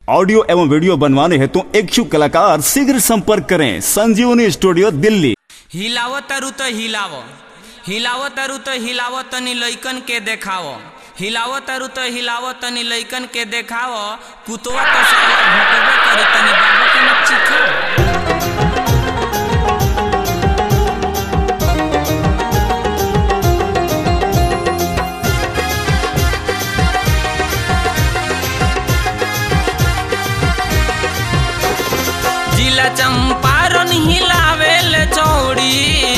audio एवं video बनवाने हेतु इच्छुक कलाकार शीघ्र संपर्क करें संजीवनी स्टूडियो दिल्ली हिलाव तरु त हिलाव हिलाव तरु त हिलाव तनी लइकन के देखाव हिलाव तरु त हिलाव तनी लइकन के देखाव कुतवा तो साला भटकबे करी तनी बाबू के न चिखाव जिला चंपारण हिलावेल चौड़ी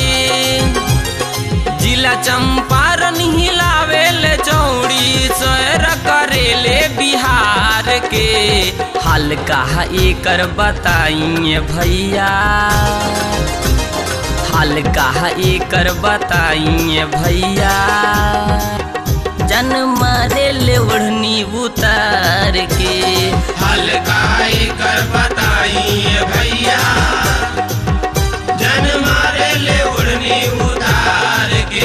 जिला चंपारण हिलावेल चौड़ी सैर करेले बिहार के हल्का एकर बताइए भैया हल्का एकर बताइए भैया जन मारे ले ओढ़नी उतार के हल्का कर बताइए भैया जन मारे ले उड़नी उतार के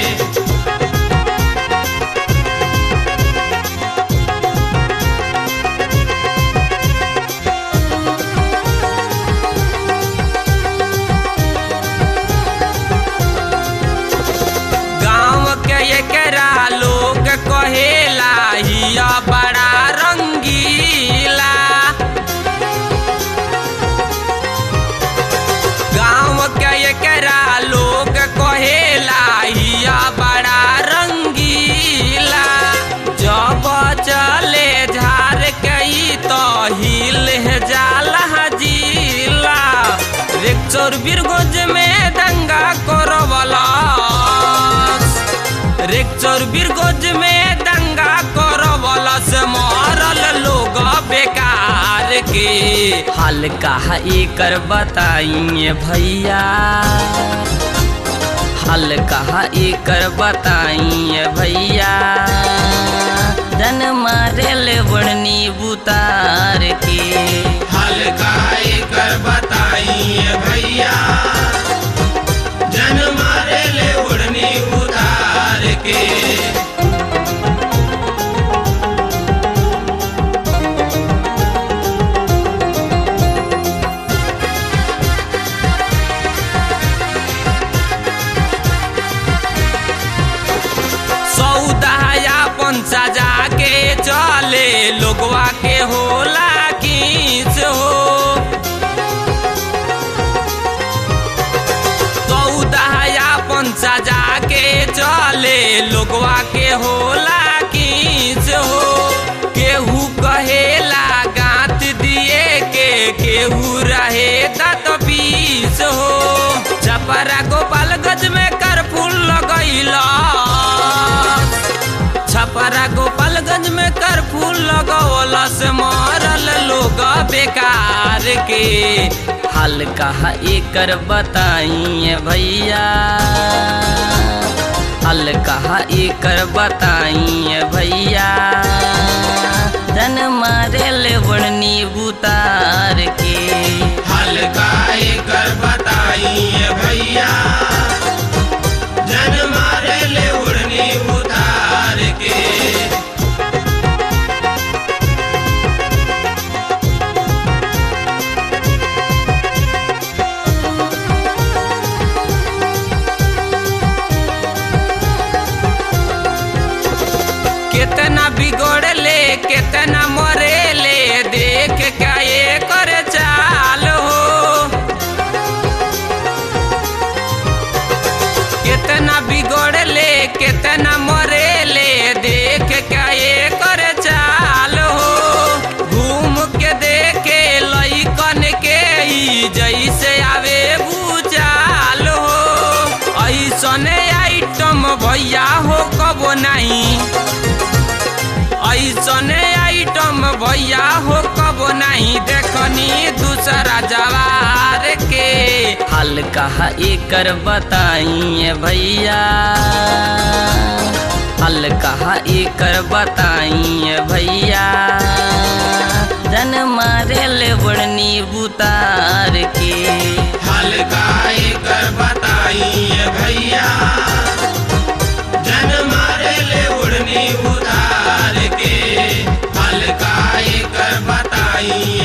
गाँव के एकरा लोग कहेला हिया बड़ा रंगीला गाँव के एकरा लोग कहेला हिया बड़ा रंगीला जब चले झार कई तो हिल है जाला जिला रेक्चर बीरगंज में दंगा करवला रेक्चर बीरगंज में दंगा करवला से मरल लोग बेकार के हल्का एकर बताइए भैया हल्का एकर बताइए भैया जन मारे ले बड़नी बुतार के हल्का कर बताइए भैया जन मारे ले उड़नी उतार के सौदाया पंचा जाके चले लोगवा के होला किस हो सौदाया पंचा जाके चले लोगवा के होला किस हो केहू कहेला गात दिए के केहू रहे दत बीस हो छपरा गोपालगंज में करफूल लगैला छपरा गोपालगंज में करफूल लगौला से मरल लोग बेकार के हल्का एकर बताइए भैया हल्का एकर बताइए भैया जन मारे ले बड़नी बुतार के हल्का कर बताइए भैया जन मारे ले उड़नी उतार के कितना बिगड़ले कितना मरेले देख के ये कर चाल हो कितना बिगड़ले कितना मरेले देख के ये कर चाल हो घूम के देखे लइकन के ई जैसे आवे बुचाल हो ऐसने आइटम भैया हो कबो नहीं ऐसने आइटम भैया हो कबो नहीं देखनी दूसरा जवार के हल्का एकर बताइए भैया हल्का एकर बताइए भैया जन मारे ले बड़नी बुतार के हल्का कर बताइए भैया जन मारे ले उड़नी उतार के हल्का कर बता आई